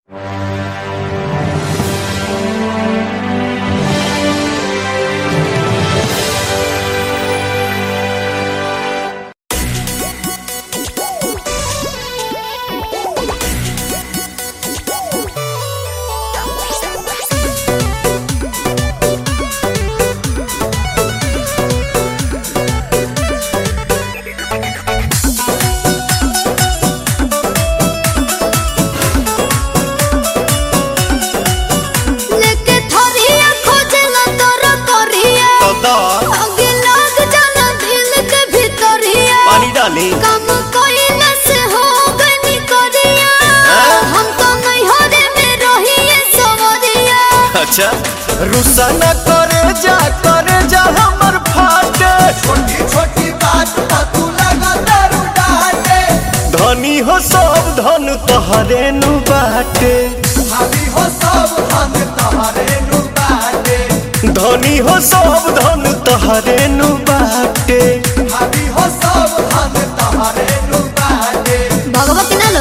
लेके थोरिया खोजेला तोरा करिया दा आगे लग जाला दिल के भीतरिया पानी डाली काम कइला से हो गनी करिया हाँ? हम तो नैहरे में रहिए सवरिया अच्छा रुसा न करे जा करे जा हमर फाटे छोटी छोटी बात पर तू लगा दारू डाटे धनी हो सब धन तोहरे नु बाटे भाभी हो सब हम तुम्हारे नु बाटे धनी हो सब धन तोहरे नु बाटे भाभी हो सब हम तुम्हारे नु बाटे भगवती ना लो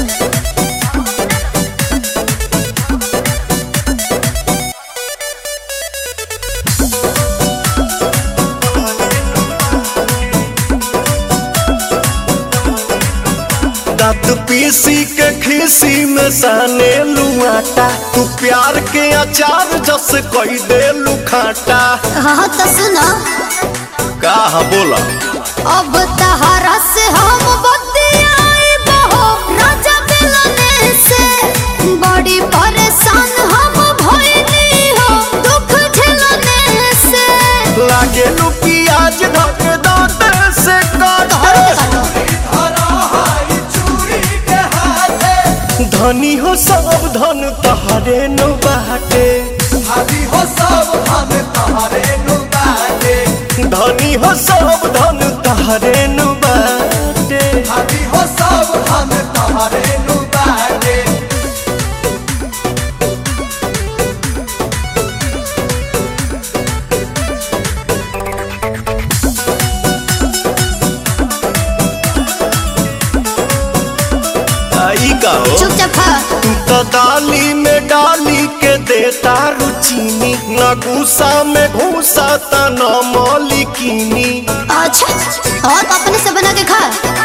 दांत पीसी के खीसी में साने लुआटा तू प्यार के अचार जस कोई दे लुखाटा हाँ तो सुनो का बोला अब तहरा से हम बतियाई बहो राजा मिलने से बड़ी परेशान हम भइली हो दुख झेलने से लागे लू प्याज धक दांत से काटे धरा हाई चूड़ी के हाथे धनी हो सब धन तहरे नु बाटे भाभी हो सब हम तुम्हारे नु बाटे धनी हो सब धन तहरे नु बाटे भाभी हो सब हम तुम्हारे नु बाटे आई का हो चुपचाप खा तू तो दाली में डाली के देता रुचीनी न गुस्सा में घूसा त न मौलिकीनी अच्छा और अपने से बना के खा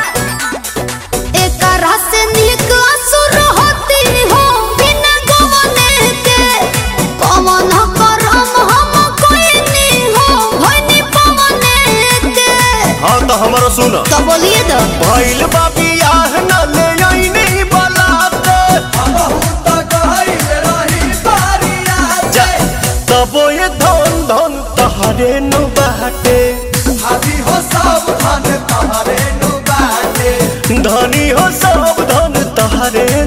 एक रस से नीक असुर होती हो बिना गवने के पवन करम हम कोई नहीं हो भनी पवने के हाँ तो हमारा सुन तो बोलिए तो भइल बाबी आह न ले आईनी बलाते बहुत गहरी रही बारिया जा तबो ये धन धन तहरे नु बाटे भाभी हो सब धन तुम्हारे नु बाटे धनी हो सब धन तहरे